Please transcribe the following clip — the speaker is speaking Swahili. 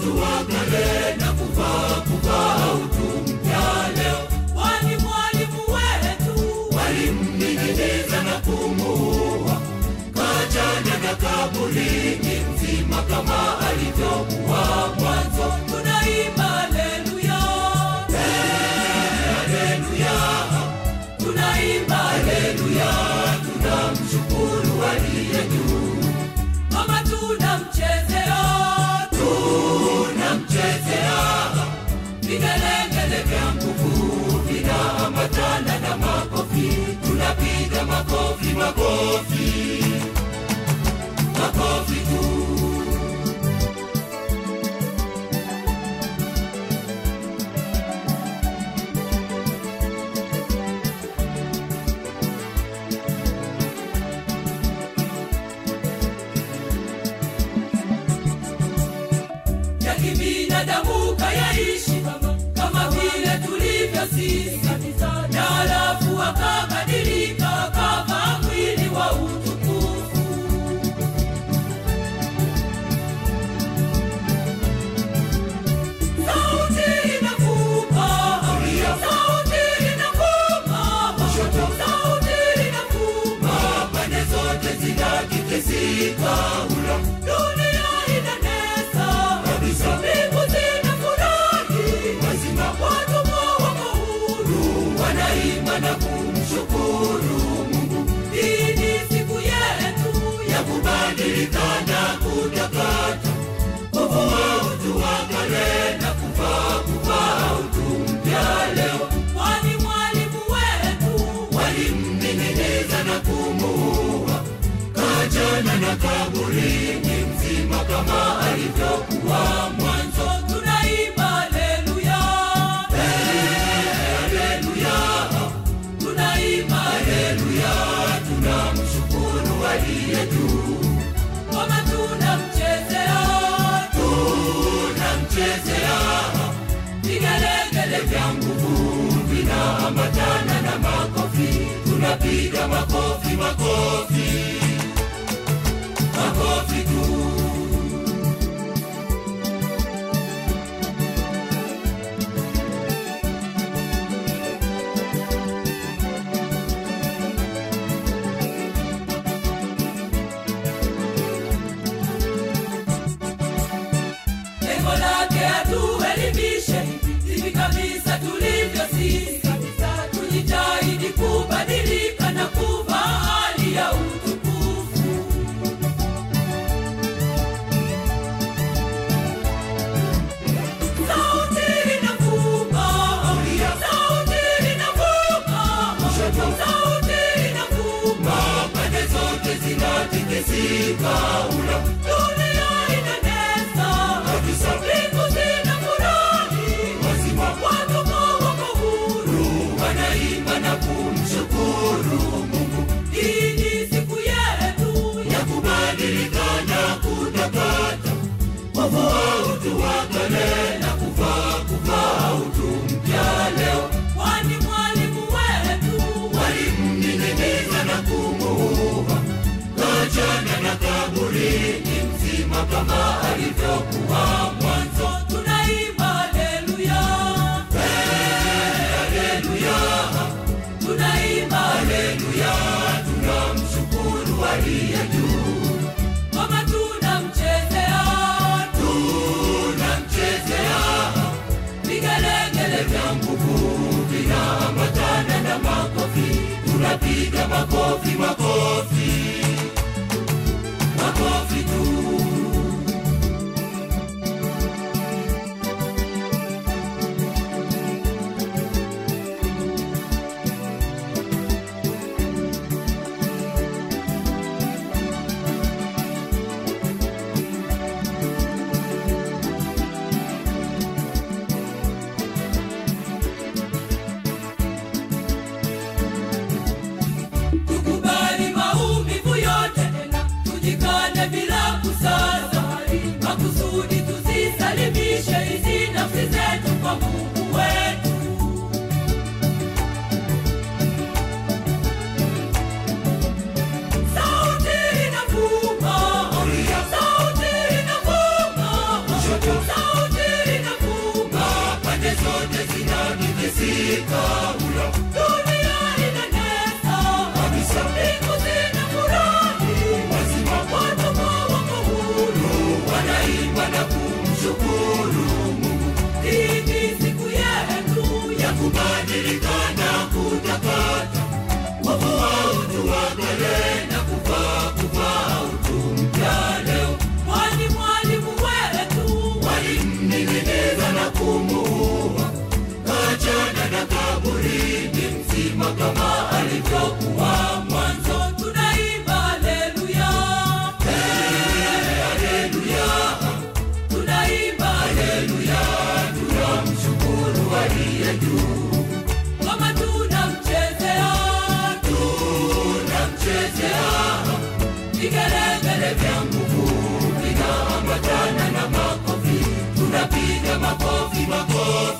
utu wa kale na kuvaa kuvaa utu mpya leo. kwani mwalimu wetu Walimning'iniza na kumuua, kachana na kaburini mzima kama alivyokuwa mwanzo. tunaimba haleluya Haleluya, tunaimba haleluya, tunamshukuru aliye juu, mama tunamchezea tunamchezea vigelegele vya nguvu vinaambatana na makofi, tunapiga makofi, makofi, makofi tu. ya kibinadamu kayaishi kama vile tulivyo sisi na halafu akabadilika akavaa mwili wa utukufu sauti inavuma sauti inavuma sauti inavuma pande zote zinatikisika ula dunia inanesa kabisa mbingu zinafurahi mazima watumwa wako huru wanaimba na kumshukuru Mungu hii ni siku yetu ya kubadilika na kutakata kuvua utu wa kale na kuvaa kuvaa utu mpya leo. kwani mwalimu wetu Walimning'iniza na kumuua, kachana na kaburini mzima kama alivyokuwa mwanzo. tunaimba haleluya Haleluya, tunaimba haleluya, tunamshukuru aliye juu, kama tunamchezea tunamchezea vigelegele vya nguvu vinaambatana na makofi, tunapiga makofi, makofi, makofi tu. lengo lake atuelimishe hivi kabisa tulivyo sisi tujitahidi kubadilika na kuvaa hali ya utukufu sauti inavuma sauti inavuma sauti inavuma Pande zote zinatikisika, ula dunia inanesa kabisa mbingu zinafurahi wazima watumwa wako huru wanaimba na kumshukuru Mungu hii ni siku yetu ya kubadilika na kutakata, kuvua utu wa kale na kuvaa kuvaa utu mpya leo. kwani mwalimu wetu Walimning'iniza na kumuua, kachana na kaburini mzima kama alivyokuwa mwanzo. tunaimba haleluya Haleluya, tunaimba haleluya, tunamshukuru aliye juu, kama tunamchezea tunamchezea vigelegele vya nguvu vinaambatana na makofi, tunapiga makofi, makofi, makofi tu. kubadilika na kutakata wavu wa utu wa kale na kuvaa kuvaa utu mpya leo Mwali mwalimu wetu walimning'iniza na kumuua kachana na kaburini mzima kama alivyokuwa mwanzo tunaimba haleluya haleluya tunaimba haleluya tunamshukuru aliye juu kama tunamchezea tunamchezea vigelegele vya nguvu vinaambatana na makofi tunapiga makofi makofi